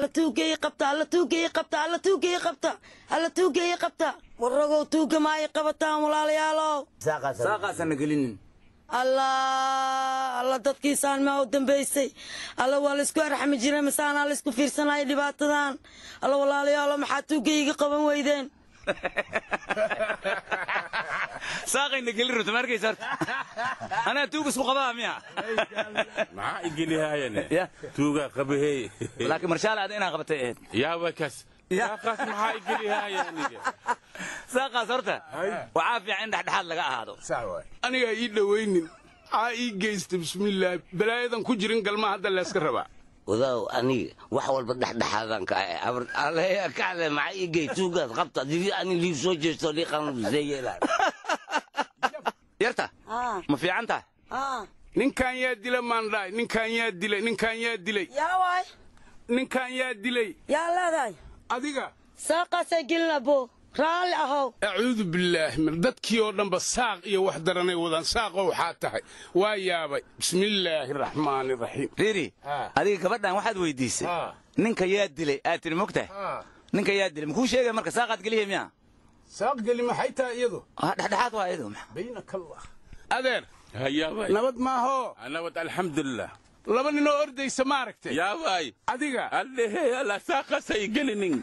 alla tuugeeyi qabta alla tuugeeyi qabta alla tuugeeyi qabta alla tuugeeyi qabta warragow tuuga ma ay qabataan walaalayaalow saaqaasana gelinin allah alla dadkiisaan maa u dambaysay alla waa laysku arxami jiray masaanaa laysku fiirsanaya dhibaatadan alla walaalayaalo maxaa tuugayga qaban weydeen saaqayna gelin runta ma arkaysa horta anaa tuug isku qabaa miya maxaa igelihaayane Ya. tuuga qabahey laakiin marshaale ada inaa qabatay ahayd yaaba kas Ya. yaaqaas maxaa igelihaaya aniga saaqaas horta waxaa fiican in dhexdhexaad laga ahaado anigaa ii dhowaynin aa ii geysta bismillaah balaayadan ku jirin galmaa hadda layska rabaa wadaw aniga wax walba dhexdhexaadan ka ahay abar aleya kacde maxaa ii gey tuugaad qabta didi ani liib soo jeesto liiqanseeyela yarta ma fiican tahay ninkan yaa dila maandhaay ninkan yaa dilay ninkan yaa dilay yaa waay ninkan yaa dilay yaa leedahay adiga saaqaasay gelin abo raalli ahow acuudu billaahi min dadkii oo dhanba saaq iyo wax daranay wadaan saaqoo waxaa tahay waa yaabay bismillaahi raxmaani raxiim riiri Ha. adiga gabadhan waxaad weydiisay Ha. ninka yaa dilay aad tiri mogtahay ninka yaa dilay makuu sheegay marka saaqaad geliya miya saaq geli maxay tahay iyadu Ah, dhexdhexaad waa iyadu maxa baynaka allah adeer hayaabay nabad maahoo anabad alxamdulilah laba ninoo ordaysa ma aragtay yaabay adiga allehe alla saaqaasa igelinin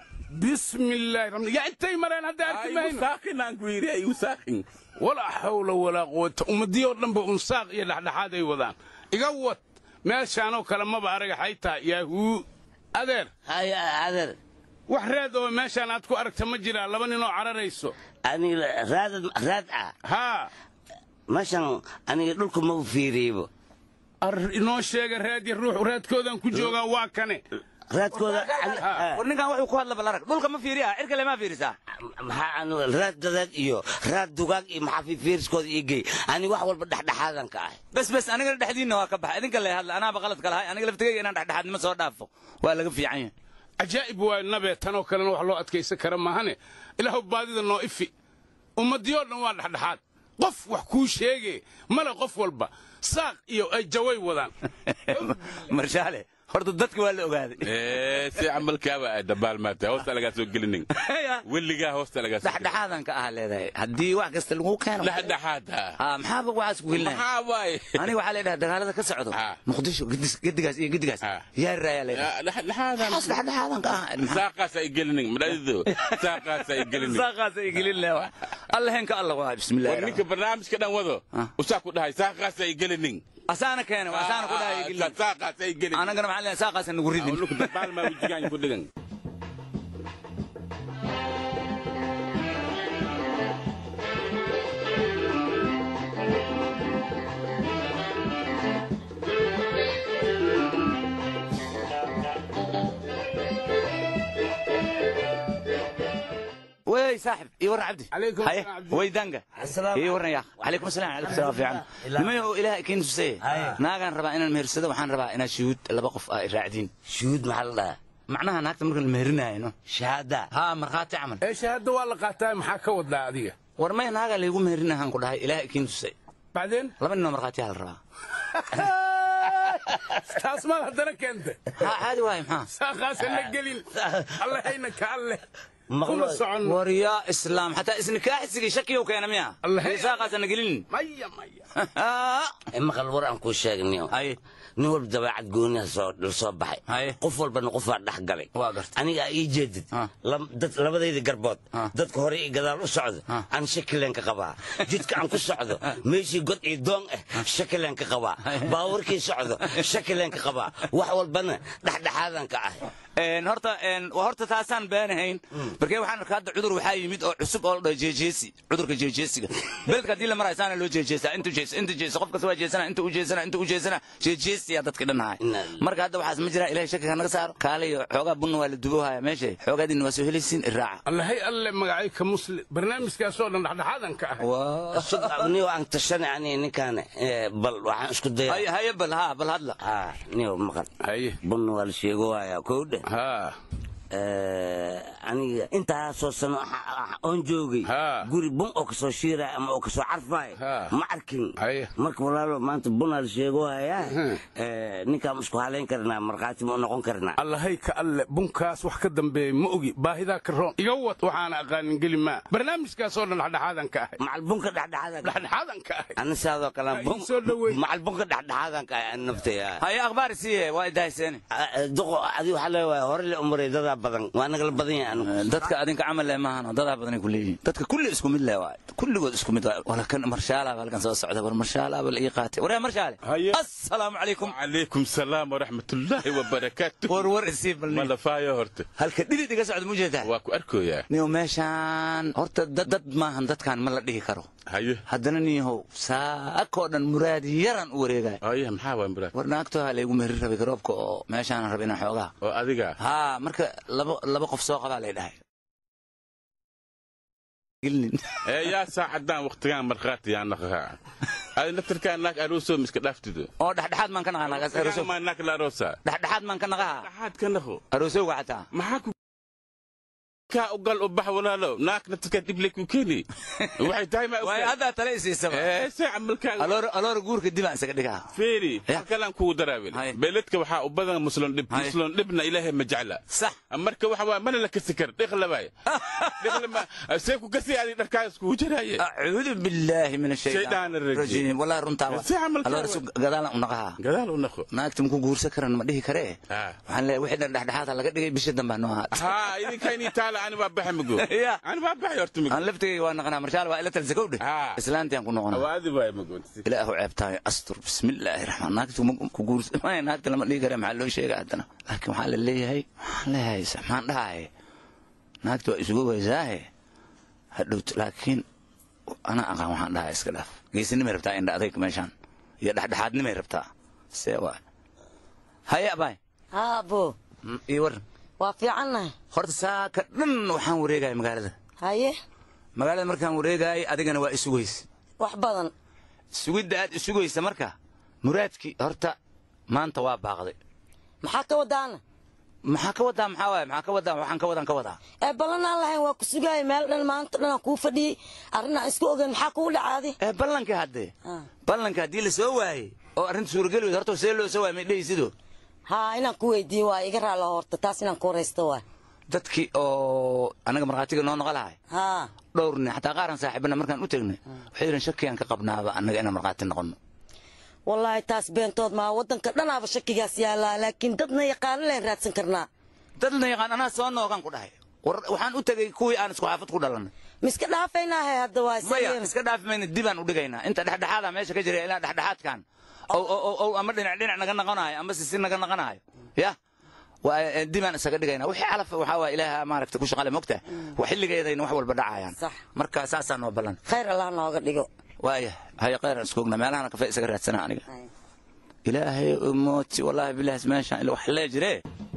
bismillaahi raxmaan yaa intay mareen hadda arki igu mayno saaqin aan ku yidhi igu saaqin walaa xawla walaa quwata ummadii oo dhanba un saaq iyo dhexdhexaad ay wadaan iga wad meeshaanoo kale maba aragaxay tahay yaahuu adeer haya adeer wax raad oo meeshaan aad ku aragta ma jiraa laba ninoo cararayso aniga raadad raad ah haa meeshan aniga dhulka ma u fiiriyeybo ar inoo sheega raad iyo ruux raadkoodaan ku joogaa waa kane raadkooda war ninkan wuxuu ku hadla balarag dhulka ma fiiriya cirka le maa fiirisaa maxaa aniga raad dadaad iyo raad dugaag iyo maxaa fifiiriskooda ii gey ani wax walba dhexdhexaadan ka ahay bes bes anigana dhexdiinna waa ka baxay idinka le hadla anaaba qaladka lahay aniga laftigeyga inaan dhexdhexaadnimo soo dhaafo waa laga fiican yahay cajaa'ib waa nabee tanoo kalena wax loo adkaysan kara maahane ilaahu baadida noo ifi ummadii oo dhan waa dhexdhexaad qof wax kuu sheege male qof walba saaq iyo ay jaway wadaan marshaale horta dadka waa la ogaaday Eh, si camalkaaba ay dabaalmaatay hoosta lagaa soo gelinin weligaa hoosta lagaa soo gelinin. dhexdhexaadan ka ah leedahay haddii wax kasta lagu keeno dhexdhexaada Ah, maxaaba waxaas ku gelinaya maxaa waay aniga waxaa leedhaha dagaalada ka socdo Ah. muqdisho gedis- gedigaas iyo gedigaas Ah. yaa raayaa leedhaha dhexdhexaadan waxaas dhexdhexaadan ka ah maxaa- saaqaas ay gelinin madhadido saaqaas ay gelinin saaqaas ay gelin leewa alla heenka alla waa bismillahi war ninka barnaamijka dhan wado Ah. usaa ku dhahay saaqaas ay gelinin asaana keena waa asaana ku dhahay gelin saaqaas ay gelinin anagana maxaa leedahay saaqaasa nagu ridin awluku dabaalmaa wejigaan ku dhigan wey saaxib ii warran cabdi Calaykum haye asalaam, cabdi. weydaanga Assalaamu ii warran yaa calaykum asalaam calaykum salaam fiican nimay oo ilaah ikiin tuseye naagaan rabaa inaan mehersado waxaan rabaa inaad shuhuud laba qof ah raacdiin shuhuud maxaa la dhahaa macnaha naagta markaan la meherinaayno shahaada haa markhaati camal ee shahaadda waa la qaataa maxaa ka wadaa adiga war may naagaa laygu meherinahaan ku dhahay ilaah ikiin tusay bacdeen laba ninoo markhaatiyaa la rabaa taas maad haddana keenta haa caadi waaye maxaa saaqaasa la gelin allahayna ka alleh Maqlo- kuma socon war yaa islaam xataa isnikaaxsigii shakiyow keena miya Allah. saaqaasana gelinin maya maya ee maqal war aan kuu sheegniyo haye nin walba dabeecad gooniha soo dhul soo baxay Haye. qof walbana qofaa dhex galay Waa gartay. aniga ii jeedid Ah. lam- dad- labadayda garbood Ah. dadka hore iyo gadaal u socdo Ah. aan shakileen ka qabaa jidka aan ku socdo meeshii god iyo doon ah shakileen ka qabaa baawarkii socdo shakileen ka qabaa wax walbana dhexdhexaadan ka ah Een, horta een, waa horta taasaan beenahayn markee waxaan arkaa hadda cudur waxaa yimid oo cusub oo la dhaho jeejeesi cudurka jeejeesiga beledka haddii la marayo saana loo jeejeesaa intu jees intu jees qof kasta waa jeesana inta u jeesana inta u jeesana jeejeesiyaa dadka dhan ahay Inna lillahi. marka hadda waxaas ma jiraa ilahay shakiga naga saaro kaale iyo xoogaa bunna waa la duboohaya meesha xoogaadiina waa soo helaysiin iraaca allahay alle magacay ka muslim barnaamijkaasoo dhan dhexdhexaadan ka ah niyo aan tashanay ani ninkaan eh, bal waxaan isku daya haye haye bal haa bal hadla haa niyo maqal haye bunna waa la sheego waayaa kowdhe haa Eh, aniga intaasoo sano ah- ah- oon joogay Ha. guri bun oo kasoo shiiraya ama oo kasoo carfaya Ha. ma arkin Haye. marka walaalo maanta bunaa la sheego hayaa Mhm. Eh, ninkaan isku halayn karnaa markhaati ma u noqon karnaa allahay ka alle bunkaas wax ka dambeeya ma ogi baahidaa ka roon iga wad waxaana aqaanin geli maa barnaamijkaasoo dhan dhexdhexaadan ka ahay macal bunka dhexdhexaada dhexdhexaadan ka ahay ani sidaadoo kale Ha, ii soo dhaweey. macal bunka dhexdhexaadan ka ahay ani naftaya haye akhbaar siiye waa idahayseeni duqo adi waxaa leewahay hore le umaray dadaa badan waa nagala badan yahay anigu dadka adinka camal leh maahan dadaa badanay ku leeyihiin dadka kulli isku mid leh waay kulligood isku mid waay wala kan marshaalaaba halkan soo socda war marshaalaaba la ii qaatay waryaa marshaale Haye. assalaamu calaykum calaykum salaam waraxmatullaahi wabarakaatu war war isii ma balni lafaayo horta halka dhidid iga socda mu jeedaa waa ku arkoyaa niyow meeshaan horta dad dad maahan dadkan ma la dhihi karo haye haddana niyahow saakoo dhan muraad yaran u wareegaya haye maxaa waa muraad war naagtoha laygu mehri rabay garoobka oo meeshaan rab inaan xoogaa oo adiga haa marka laba laba qof soo qabaa lay dhahay gelinin ee yaa saacaddaan wakhtigaan markhaati yaa naqahaa adi naftarkaa naag aroosoo miska dhaaftido oo dhexdhexaad maan ka naqaa naagaas aroosow maa naag la aroosaa dhexdhexaad maan ka naqaha dhaxaad ka naqo aroosowga xataa maxaa ku kaa u gal u bax walaalow naag naftarkaa dib lay ku keeni waxay tahay ma waayo haddaa tale isiisaba ee see camalkaaga aloor aloor guurka dib aan isaga dhigaa feeri Ya. halkalaan kugu daraawel Haye. beeledka waxaa u badan muslon dhib Haye. muslon dhibna ilaahay ma jecla sax marka waxa waa mana la kasi kar dhiqlabaay dhiqlama see ku kasi adi dharkaagas kugu jaraaye acuudu billaahi min Shaydaan ashaytaan arrajiim. rajiim wallahi runtaa waa Si camalkaa aloor waa. isu gadaalan u naqaha gadaal u naqo naagta maku guursan karan ma dhihi karee Ah. waxaan leeyahay wixii dhan dhexdhexaad ha laga dhigay bisha dambaa noo ahaat haa idinkaynii taala ani waa baxa mago Ya. ani waa baxay horta mago aan laftigayga waa naqanaa marshaal waa ila talsakow dheh Ah. islaantiaan ku noqonaa awaadi waay mago ilaahu ceebtahay astur bismillaahi raxmaan naagtu ma ku guursan maya naagta lama dhihi kare maxaa loo sheega haddana laakiin waxaa la leeyahay waxaan leeyahay maxaan dhahaye naagta waa isugu weysaahe hadhowt laakiin anaa aqaan waxaan dhahaa iska dhaaf geesinimay rabtaa indha adayg meeshaan iyo dhexdhexaadnimay rabtaa see waa haye abaay haabo ii waran waa fiicannahay horta saaka dhan waxaan wareegaya magaalada haye magaalada markaan wareegayay adigana waa isugaysa wax badan sugidda aad isugaysa marka muraadkii horta maanta waa baaqday maxaa ka wadaana maxaa ka wadaa maxaa waaya maxaa ka wadaa waxaan ka wadaan ka wadaa ee ballan aan lahayn waa ku sugaaya meel dhan maanta dhan aan kuu fadhiyey arrin aan isku ogeyn maxaa kugu dhacaadi ee ballankii haddee Ah. ballanka haddii la soo waayey oo arrinta suurageli weyd horta see loo soo waayay may dhehaysido haa inaan ku weydiiye waa iga raalla horta taas inaan ku horaysto waa dadkii oo anaga markhaatiga noo noqo lahay haa dhowr nin xataa qaaran saaxiibana markaan u tegnay waxay yidheen shakiyaan ka qabnaaba annaga inaan markhaati noqono wallaahi taas beentood maa waddanka dhanaaba shakigaas yaallaa laakiin dadna yaqaano leen raadsan karnaa dadna yaqaan anaa soo noogaan ku dhahay war waxaan u tegey kuwii aan isku xaafad ku dhalanay miska dhaafaynaahe hadda waa maya isageen iska dhaafi mayna dibaan u dhigaynaa inta dhexdhexaada meesha ka jira ilaa dhexdhexaadkan ow ow ow ow ama dhinac dhinac naga noqonayo ama sisi naga noqonayo ya waa eh, dibaan isaga dhigaynaa wixii calaf waxaa waa ilaaha maaragta ku shaqale mogta waa xilligeedayna wax walba dhacayaan Sax. marka saasaa noo ballan khayr allah nooga dhigo waaya haya khayran iskoogna meelahana kafe isaga raadsana aniga ilaahay mooti wallaahi bilaahis meeshaan ila wax lee jiree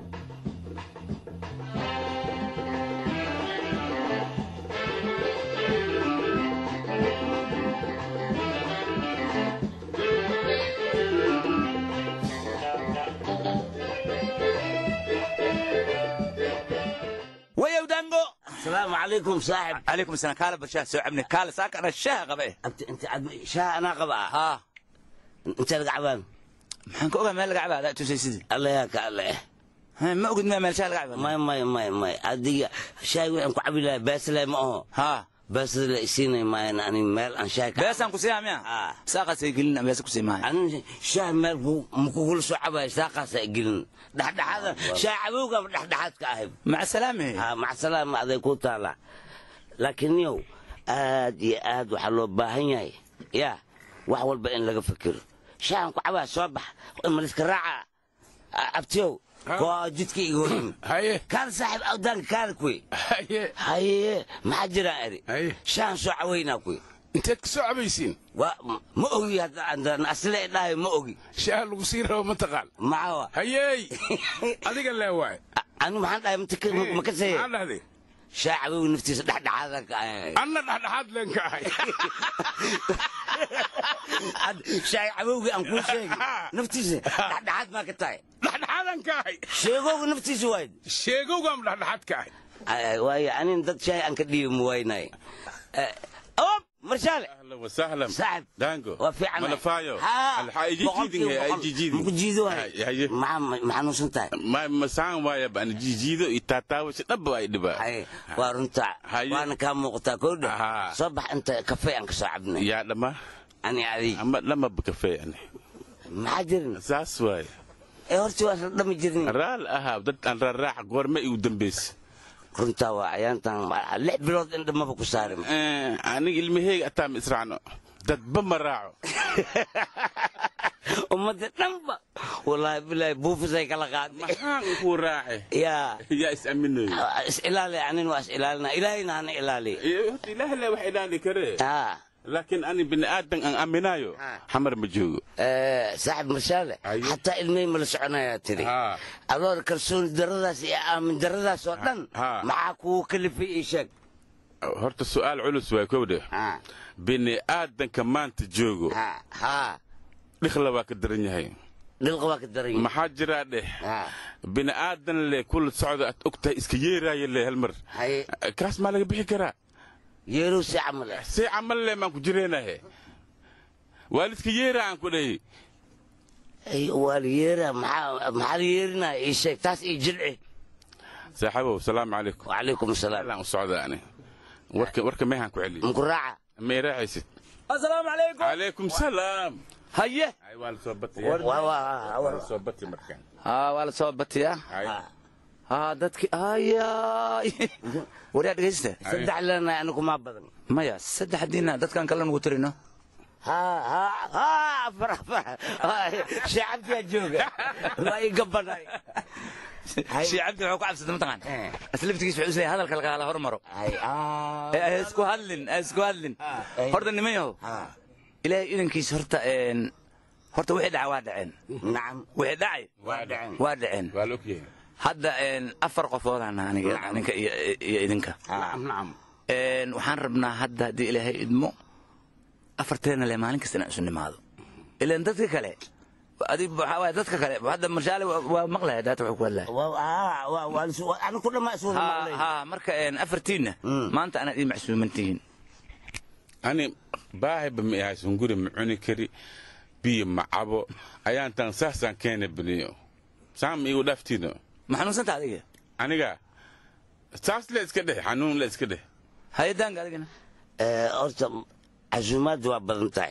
wayow dango asalaamu calaykum saaxib calaykum asalaam kaala barshaha soo cabne kaala saaka ana shaaha qaba eh Abti- inta cad shaha anaa qaba ah haa inta laga cabaan maxaan ka ogaa meel laga cabaa adaa tusay sidii alla yaa ka alle eh Ha, ma ogid meel shaha laga cabaa may may may may adiga shaay waxaan ku cabi lahaa baasle ma aho haa baasada la isiinay maayan ani meel aan shaay ka beesaan ku siiyaa miya Ah. saaqaasay gelin beesa ku sii maayo ani shaah meel ku- ma kugula soo cabayo saaqaasa gelin dhexdhexaada shaah cabowga ma dhexdhexaad ka ahay maca salaame ha macsalaama aday ku taala laakiin yow aad iyo aad waxaa loo baahan yahay ya wax walba in laga fikiro shaahan ku cabaa soo bax maliska raaca A- abtiyow koo jidka iga horin haye kaan saaxiib awdaanka kaana kuy haye haye maxaa jiraan eri Haye. shaahan soo cawaynaa kuy inteed ka soo cabaysiin waa ma ogi hadda asle dhahay ma ogi shaha lagu sii rabo mataqaan maxaa hayey adiga lee waay anu maxaan dhahay ma ka seeye maxaa dhahday shaah cabowga naftiisa dhexdhexaada ka ahay anna dhexdhexaad leen ka ahay shaah cabowga aan kuu sheegi naftiisa dhexdhexaad baa ka tahay dhexdhexaadan ka ahay sheegowga naftiisa wayd sheegowgaan dhexdhexaad ka ahay waayo anin dad shaay aan ka dhiibi muwaynay ob marshaale ahlan wasahlan saaxib daango waa fiican malafaayo Haa, Alxa- ay jijiidin boqolkiiba ay boqol. jijiidin Maku jiido waay. Hay- haye maxaa ma xanuunsan tahay ma masaan waaya baan jijiido iyo taataawasha dhabba ay dhibaa Haye, waa runta Haye. waana kaa muuqataa koodha Haa. soo bax inta kafee aan ka soo cabnay yaa dhama ani adig ama dhamaba kafee ani maxaa jirin saas waaya ee horta waa dhami jirnin raal ahaa dad aan raaraaca goorma igu dambaysa runtaa waa ayaantan lix bilood in dhamaba ku saarin Eh, aniga ilmaheyga ataa ma israacno dadba ma raaco ummadda dhanba wallaahi bilaahi buufisay kala qaaday maxaan ku raace yaa yaa is aminayo is ilaali anin waa is ilaalina ilaahayna hana ilaaliya horta ilaah le wax ilaali karee haa laakiin ani bini aadan aan aaminayo xamar ma joogo saaxib marshaale Haye. xataa ilmihii mala soconayaa tiri Haa. adoor kalsooni daradaas iyo aamin daradaas oo dhan Haa. maxaa kugu kalifay ii sheeg horta su'aal culus waa kowdhe haa bini aadanka maanta joogo haa haa dhikhla waa ka daran yahay dhilqa waa ka daran yahay maxaa jiraa dheh haa bini aadan le kula socda aad og tahay iska yeeraaya le hal mar haye kaas maa laga bixi karaa yeerow si camal ah see camal le maan ku jireenahe waa liska yeeraa aan ku dhahi ay waa la yeeraa maxaa maxaa la yeerinaya ii sheeg taas ii jilci saaxiibow salaamu calaykum wacalaykum asalaam alaan u socda ani warka warka meehaan ku celiyo muku raaca may raacaysid asalaamu calaykum calaykum salaam haye ay waa la soo batiya waa waa waa la soo bati markaan haa waa la soo batiyaa ay haa dadki ayaay waryaa dhegaysta saddex lena anigu maa badan maya saddex diina dadkan kale nugu tirino haa haa haa afar afar shaacabtiyaa jooga waa ii gabanay shii cabdi wuxuu ka cabsatay mataqaan Eh. aslaftigiis wuxuu isleeyahay hadalka lagala hormaro ay aa Eh, ha isku hadlin ha isku hadlin Eh. horta niman yahow haa ilaahay idankiis horta een horta wixii dhaca waa dhaceen nacam wixii dhacay waa dhacen waa dhaceen waa la ogyahay hadda een afar qofoodaan aniga aninka iyo iyo idinka nacam nacam een waxaan rabnaa hadda haddii ilaahay idmo afarteena le maalin kasta inaan isu nimaado ilaan dadka kale adig waxaa waaye dadka kale hadda marshaale waa- waa maqlaya daata wuxuu ku hadlaya anigu ku dhammaa iswada ha maqlay ha marka een afartiinna maanta anaad ii macsuuman tihiin ani baahiba ma ahaysan guri ma cuni kari biyo ma cabo ayaantan saasaan keena biniyo saam igu dhaaftiino ma xanuunsanta adiga aniga saas le iska dheh xanuun le iska dheh hayadaanka adigana Eh, horta casuumaaddu waa badan tahay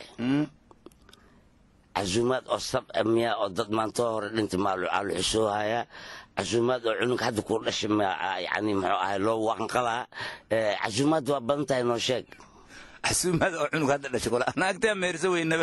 casuumaad oo sab miya oo dad maantoo hore dhinta maalu xusoohaya casuumaad oo cunug hadda kuu dhashay ma yani muxuu ahay loo wanqalaa Eh, casuumaaddu waa badan tahay noo sheeg xasuumada oo cunug hadda dhashay kula naagtaa meerso weynaba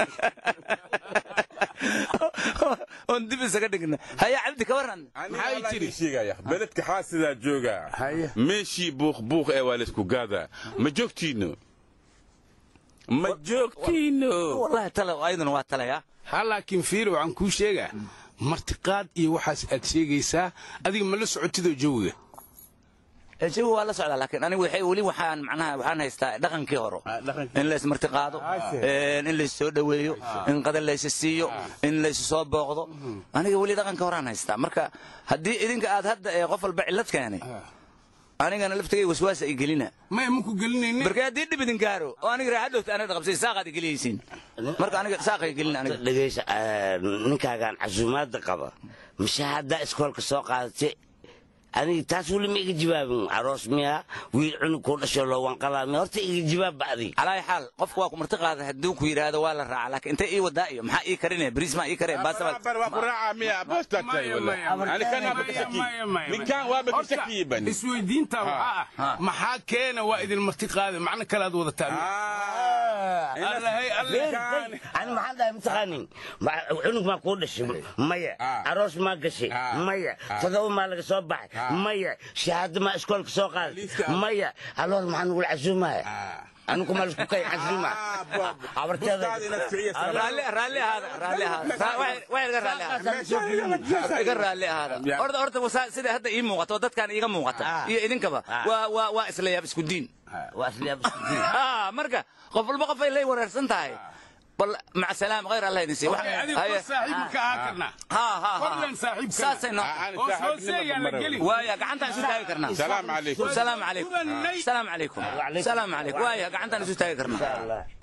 oon dib isaga dhigna haya cabdi ka waran maxay tiri sheegaya beledka xaasidaa joogaa meeshii buuq buuq ee waa laysku gaadaa ma joogtiino ma joogtiino wallahi tale ayaduna waa talaya ha laakiin fiiri waxaan kuu sheegaa martiqaad iyo waxaas aad sheegaysaa adiga ma la socotidoo jawiga jawi waa la socdaa laakiin anigu waxay weli waxaan macnaha waxaan haystaa dhaqankii horo in la ismartiqaado in la soo dhoweeyo in qadar laysa siiyo in laysu soo booqdo aniga weli dhaqanka horaan haystaa marka haddii idinka aad hadda ee qof walba cillad keenay anigana laftigay waswaasa i gelina maya maku gelinayne marka haddii dhib idin gaaro oo aniga raaxadowta anada qabsay saaqaad i geliyaysiin marka aniga saaqay gelin aniga dhegaysa eh, ninkaagaan casuumaadda qaba mise haddaa iskoolka soo qaadatay aniga taas weli ma iga jawaabin aroos miya wiil cunug kuu dhasho loo wanqalaa miya horta iga jawaabba adiga calaa xaal qofku waa ku marti qaada hadduu ku yidhaahdo waa la raaca laakiin intay ii wadaa iyo maxaa ii karinaya bariis maa ii karaya baasabal waa ku raacaa miya boos taagtay Maya, wala maya, ani kan waaba ka shaki maya, maya, ninkan waaba ka Horta, shakiye bani isweydiinta waxaa ah maxaa keena waa idin marti qaada macno kale aad wadataa allahay alle ani maxaan dhahay mataqaanin Ma- cunug maa kuu dhashay maya aroos maa gashay maya todoba maa laga soo baxay maya shahaado maa iskoolka soo qaaday maya aloor maxaa nugula casuumaya anigu maa laisku kay casuuma abarteeda raalli raalli ahaada raalli ahaada Ra- wax- wax iga raalli ahaada iga raalli ahaada horta horta wasaa- sida hadda ii muuqato oo dadkan iiga muuqata iyo idinkaba waa waa waa isla yaab isku diin waa isla yaab isku diin. Ah, marka qof walba qof ay lay wareersan tahay bal maca salaam khayr allah idin siiyo Waxay adiga kor saaxiib ma ka ahaan karnaa ha ha Fadlan saaxiibkana. saasay noo Aan hoos saaxiibnimo hooseeyaa la marawi. geli waaya gacantaan isu taagi karnaa salaamu calaykum salaamu calaykum Kulanay. salaamu calaykum salaamu calaykum waaya gacantaan isu taagi karnaa Allah